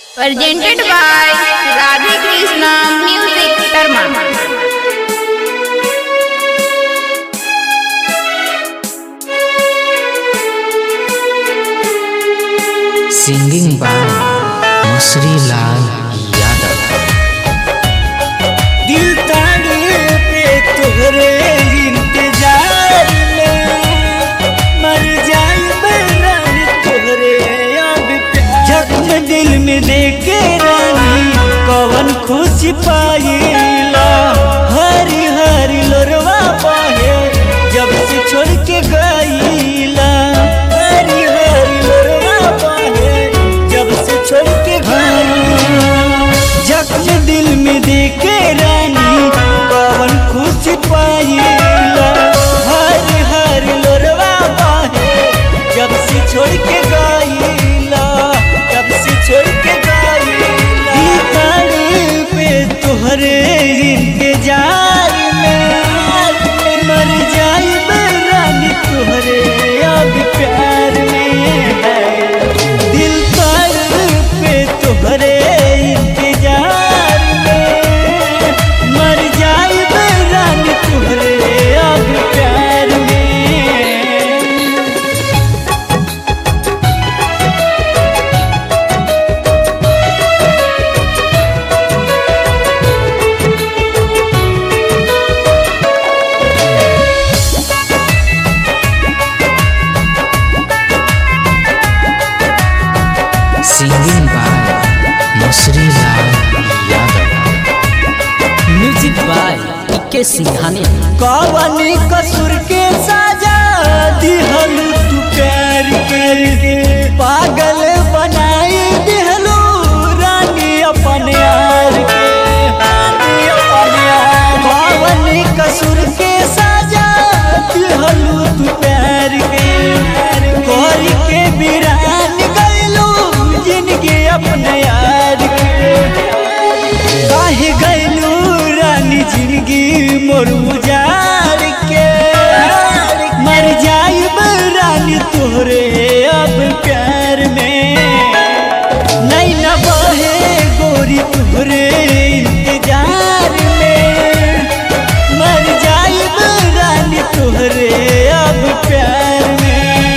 presented by Radhe Krishna Music Dharma. Singing by Masri Lal Yadav दिल ताने पे तोहरे इंतजार में मर जाई बरान तोहरे अब प्यार जख्म दिल में देके रानी कवन खुश पाईला हरी हरी लोरवा पाहे जब से छोड़ के गईला हरी हरी लोरवा पाहे जब से छोड़ के गईला जख्म दिल में देके रानी पवन खुश पाईला हर हर लोरवा पाहे जब से छोड़ के गईला जब से छोड़ के गईला दीवार पे तोहरे इंतजार में मर जाई रानी तोहरे अब प्यार में है दिल पर पे तोहरे इंतजार में मर जाई रानी तोहरे अब प्यार में singing by Masri Lal Yadav music by इके सिंघानी कवनी कसूर के साजा दिहलू तू प्यार करके पागल बनाई दिहलू रानी अपन यार के रानी अपन यार कवनी कसूर के साजा दिहलू तू प्यार के कोरी के बिरान गइलू जिनके अपने यार के काहे गइलू रानी जिंदगी मोर उजार के मर जाइब रानी तोहरे अब प्यार में नहीं न बहे गोरी तोहरे इंतजार में मर जाइब रानी तोहरे अब प्यार में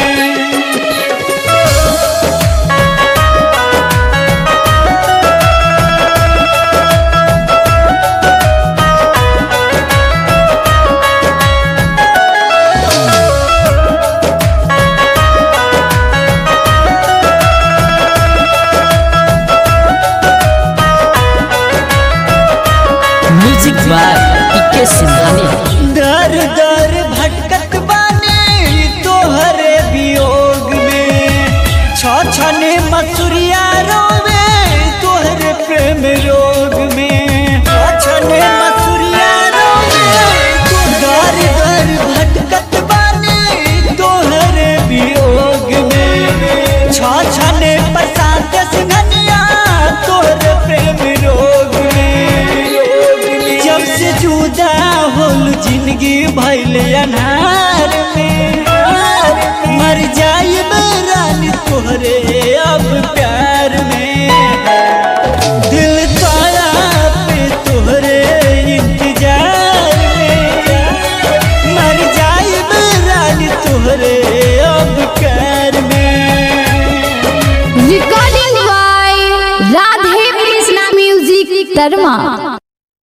म्यूजिक बाय इके सिंघानी दर दर भटकत बानी तोहरे वियोग में छ छने मसुरिया रोवे तोहरे प्रेम रोग में छ छने मसुरिया रोवे दर दर भटकत बानी तोहरे वियोग में छ छने प्रशांत सिंघनिया तोहरे प्रेम रोग में जब से जुदा होल जिंदगी भैल अनार में मर जाई रानी तोहरे अब प्यार में दिल तारा पे तोहरे इंतजार में मर जाई रानी तोहरे अब प्यार में Recording by Radhe Krishna Music Dharma.